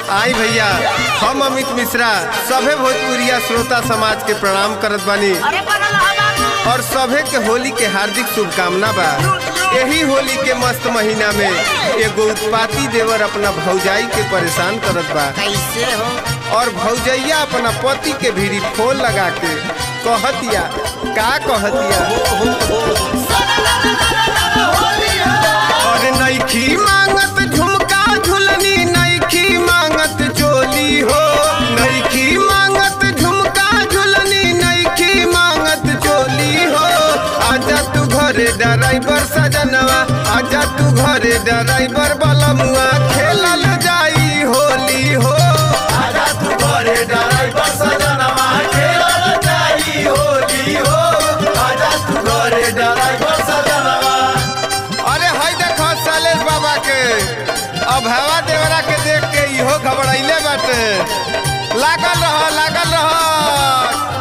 आई भैया हम अमित मिश्रा सभे भोजपुरिया श्रोता समाज के प्रणाम करत बानी अरे बनल हा बाबू और सभे के होली के हार्दिक शुभकामना बा यही होली के मस्त महीना में एगो उत्पाती देवर अपना भौजाई के परेशान करत बा कैसे हो और भौजैया अपना पति के भीड़ी फोन लगा के कहतिया का कहतिया और नईखी मांगत झुमका झुलनी नईखी मांगत चोली हो नईखी मांगत झुमका झुलनी नईखी मांगत चोली हो आजा तू घरे ड्राइवर सजनवा आजा तू घरे ड्राइवर बलमुआ खेलल जाई होली हो आजा तू घरे ड्राइवर सजनवा खेलल जाई होली हो आजा तू घरे ड्राइवर सजनवा अरे हाय देखो सालेश बाबा के अब हवा देवरा के देख के इहो घबराइले बाटे लागल रह लागल रह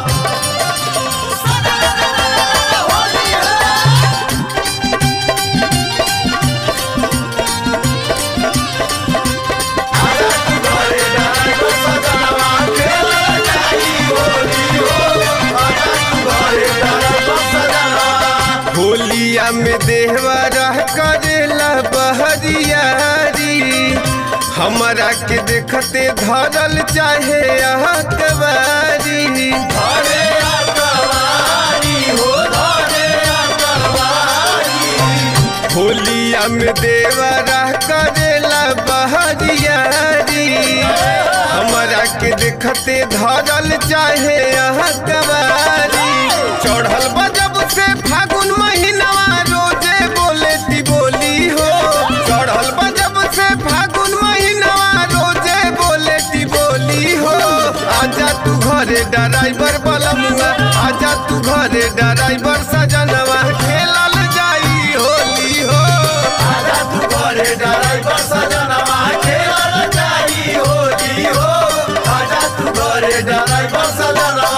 होलिया में देहवा रह करेला बहरियारी हमरा के देखते धरल चाहे अकबारी धरे अकबारी हो धरे अकबारी होलिया में देवा रह करेला बहरियारी हमरा के देखते धरल चाहे अकबारी चढ़ल बजब से फागुन महीनवा रोजे बोले ती बोली हो चढ़ल बजब से फागुन महीनवा रोजे बोले ती बोली हो आजा तू घरे ड्राइवर बलमुआ आजा तू घरे ड्राइवर सजनवा खेलल जाई होली हो आजा तू घरे ड्राइवर सजनवा खेलल जाई होली हो आजा तू घरे ड्राइवर सजनवा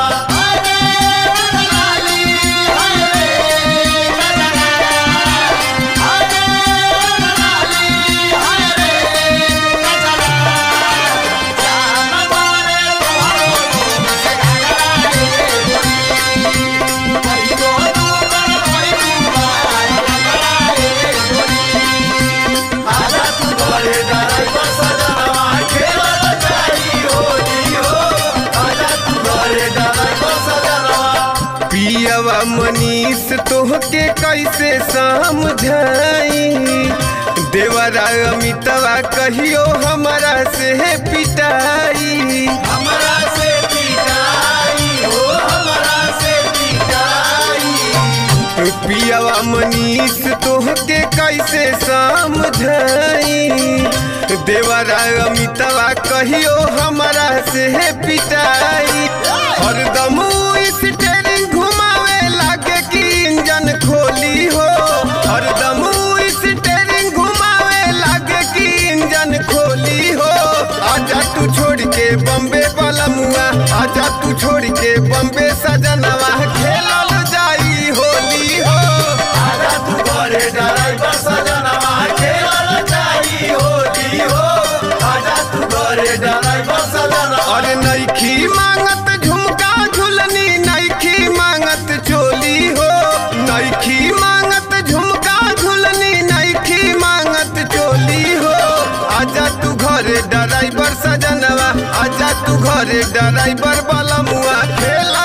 पियवा मनीष तोहके कैसे समझाई देवरा अमितवा कहियो हमारा से पिटाई हमारा से पिटाई हो हमारा से पिटाई पियवा मनीष तोहके कैसे समझाई देवरा अमितवा कहियो हमारा से पिटाई हरदम स्टेरिंग घुमावे लागे कि इंजन खोली हो हरदम स्टेरिंग घुमावे लागे कि इंजन खोली हो आजा तू छोड़ के बम्बे बलमुआ आजा तू छोड़ के बम्बे सजनवा खेलल जाई होली हो आजा तू घरे ड्राइवर सजनवा खेलल जाई होली हो आजा तू घरे ड्राइवर सजनवा अरे नईखी मांगत झुमका झुलनी नईखी मांगत चोली हो नईखी मांगत झुमका झुलनी नईखी मांगत चोली हो आजा तू घरे ड्राइवर सजनवा आजा तू घरे ड्राइवर बलमुआ खेला